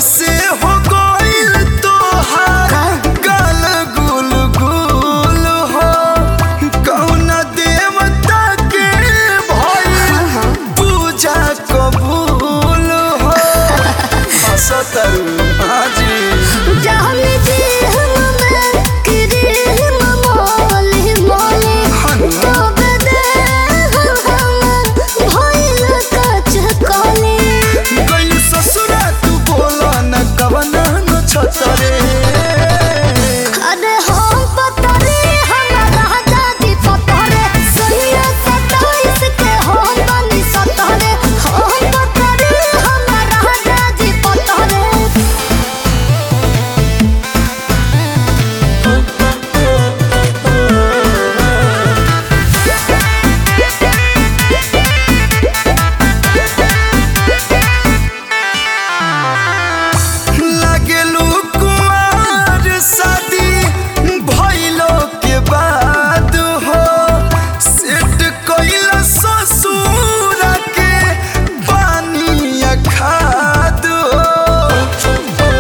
कैसे हो गइल तोहार गाल गुल गुल हो कौना देवता के भइल पूजा कबूल हो हसतरू हाजी जाने दे हमें करे मोले मोले तो बदे हम भइल कच कले गइल ससुरा तू बोला न कवना न छतरे अरे हम पतरे हमारा दादी पतरे सैया सताइस के हम बनी सतरे हम पतरे हमारा दादी पतरे लागेलू कुमार शादी भइलो के बाद हो सेट कइल ससुर के पानी खाद हो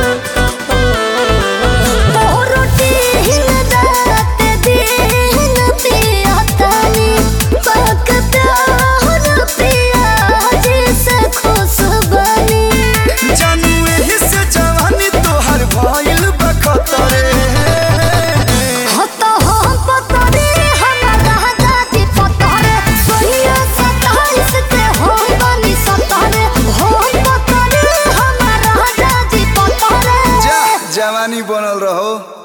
रोटी रात दिन पिया तानी पकता पिया जैसे खुश बनी जानू एही से जवानी तोहर भइल बखतरे हतो हम पतरे हमारा दादी पतरे सोनिया सताइस के हम बनी सतरे हम पतरे हमारा दादी पतरे जा जवानी बनल रहो